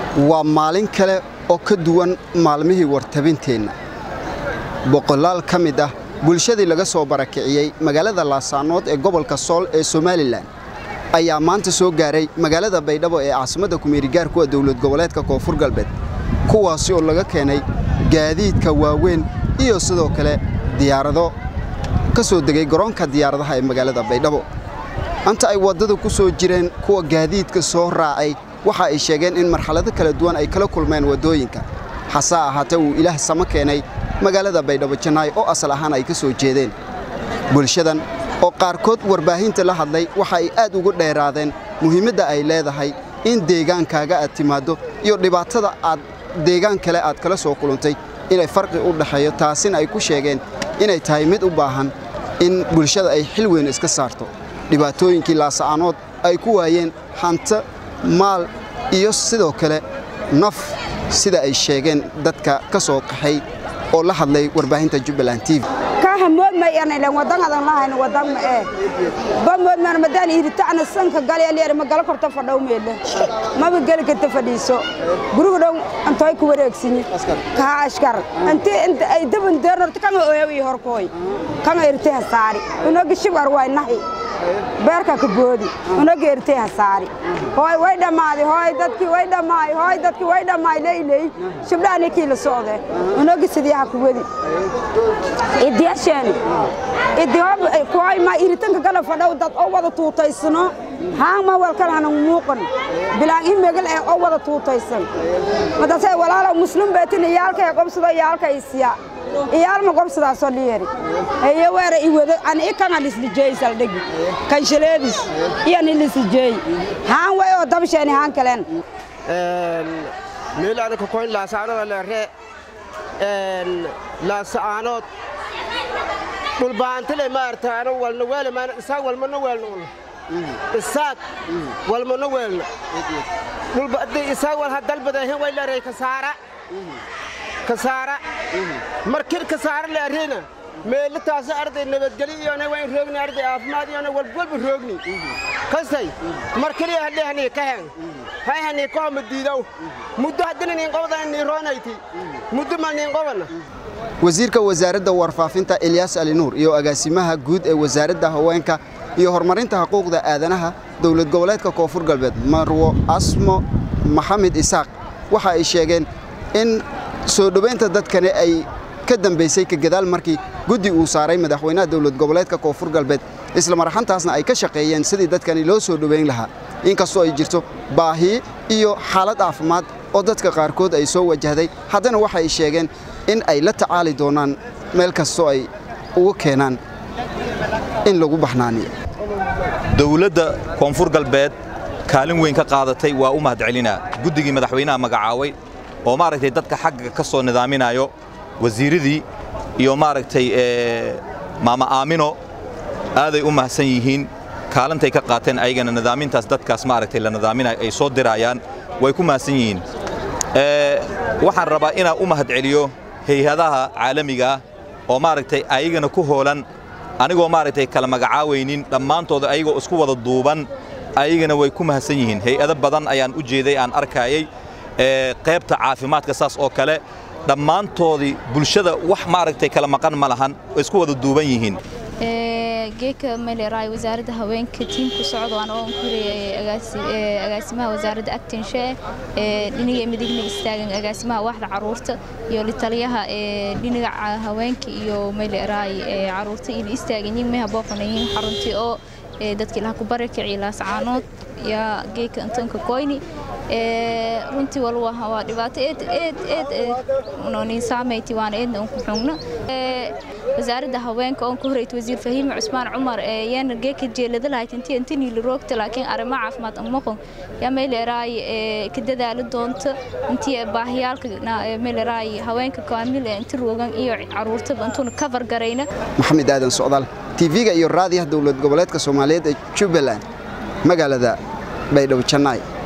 waa maalin kale oo ka duwan maalmihii wartabinteenna boqolaal ka mid ah bulshadii laga soo barakiciyey magaalada laasaanood ee gobolka sool ee somalilan ayaa maanta soo gaaray magaalada baydhabo ee caasimadda kumeerigaarkuwa dowlad goboleedka koonfur galbeed kuwaasi oo laga keenay gaadiidka waaweyn iyo sidoo kale diyaarado ka soo degay garoonka diyaaradaha ee magaalada baydhabo anta ay waddada ku soo jireen kuwa gaadiidka soo raacay waxa ay sheegeen in marxalado kala duwan ay kala kulmeen waddooyinka hase ahaatee uu ilaah samo keenay magaalada baydhabo jannaay oo asal ahaan ay ka soo jeedeen bulshadan oo qaarkood warbaahinta la hadlay waxa ay aad ugu dheeraadeen muhiimadda ay leedahay in deegaankaaga aad timaaddo iyo dhibaatada aad deegaan kale aad kala soo kulantay inay farqi u dhexeeyo taasina ay ku sheegeen inay tahay mid u baahan in bulshada ay xil weyn iska saarto dhibaatooyinkii laasa'aanood ay ku waayeen hanto maal iyo sidoo kale naf sida ay sheegeen dadka ka soo qaxay oo la hadlay warbaahinta jubbaland tv kahamoodmayanaylen wadangadan lahayn wadan ma ee bamoodman madaan iritacna sanka galyaleer ma gala korta fadhow meele maba geli karta fadhiiso guriga dhow antoy ku wareegsinyi kaha ashkar inti ay daban deernorta kanga oyawi horkooy kanga irte hasaari unoga shibar way nahi beerka ka boodi unoga irte hasaari hooy way dhammaaday hooy dadkii way dhammaay hooy dadkii way dhammaay leyley shibdhaani kii la socde unoga sidiyaha ku wadi idiyasheeni idihoob kooy ma iritanka gala fadhow dad oo wada tuutaysano haan ma walkan hanan muuqan bilaan in megal ee oo wada tuutaysan madase walaalo muslim beetin iyaalkay qobsado iyaalkay siya iyaalma qobsadaasoo dhiyeri eye weera iwado an ikanga lislijeey saldhegi kanshaleedis iyan ilislijeey haan way oo dabsheeni haan kalen meelaana kokoyn laasaanoda leere laasa'aanood dhulbaantile maartaano walna weele maana isaag walmana weelna un isaag walmana weelna dhulbadi isaag wal hadalbadahin way leeray kasaara kasaara markir kasaara leerina meelitaasa arday nabadgeli iyona wayn roogni arday caafimaad iyona walwalba roogni kastay markiliya hadhehanii kahen hayhanii kohoma diidow muddo haddina niin qobdana nii roonayti muddo mal niin qobana wasiirka wasaaradda warfaafinta elyaas ali nuur iyo agaasimaha guud ee wasaaradda haweenka iyo horumarinta xuquuqda aadanaha dowlad goboleedka koonfur galbeed marwo asmo maxamed isaaq waxa ay sheegeen in soo dhowaynta dadkani ay ka dambaysay ka gadaal markii guddi uu saaray madaxweynaha dowlad goboleedka koonfur galbeed isla marxantaasna ay ka shaqeeyeen sidii dadkani loo soo dhowayn lahaa inkastoo ay jirto baahi iyo xaalad caafimaad oo dadka qaarkood ay soo wajahday haddana waxay sheegeen in ay la tacaali doonaan meel kastoo ay ugu keenaan in lagu baxnaaniyo dowladda koonfur galbeed kaalin weyn ka qaadatay waa u mahadcelinaa guddigii madaxweynaha magacaaway oo maaragtay dadka xagga ka soo nidaaminayo wasiiradii iyo maaragtay maama aamino aaday u mahadsan yihiin kaalintay ka qaateen ayagana nidaamintaas dadkaas maaragtay la nidaaminayo ay soo dirayaan way ku mahadsan yihiin waxaan rabaa inaan u mahadceliyo hay-adaha caalamiga ah oo maaragtay ayagana ku hoolan anigoo maaragtay kala magacaawaynin dhammaantooda ayagoo isku wada duuban ayagana way ku mahadsan yihiin hay-ado badan ayaan u jeeday aan arkaayay qaybta caafimaadka saas oo kale dhammaantoodii bulshada wax maaragtay kala maqan ma lahan way isku wada duuban yihiin geeka maleeraay wasaaradda haweenka tiimku socdo aan oo kuriyay agaasimaha wasaaradda actinshe ee dhiniga midigna istaagan agaasimaha waaxda caruurta iyo litaliyaha ee dhiniga haweenka iyo maleeraay caruurta iyo istaagan yihiin meha booqanayiin xaruntii oo dadkii laha ku barakicii laascaanood yaa geeka intanka koyni runtii walwa waa dhibaato eed eed eed nonin saameyti waana eedna unku xugna wasaaradda haweenka oon ka horeyta wasiir fahiime cusmaan cumar yaana geeka jeelada lahayd intii intanii la roogta laakiin arrimo caafimaad amaqon yaa meeleraay ka dadaali doonta intii baahiyaalka meeleraay haweenka kaamil inti roogan iyo caruurtaba intuuna cover garayna maxamed aadan socdaal tv-ga iyo raadiyaha dowlad goboleedka soomaaliyeed ee jubbaland magaalada baydhabo jannaay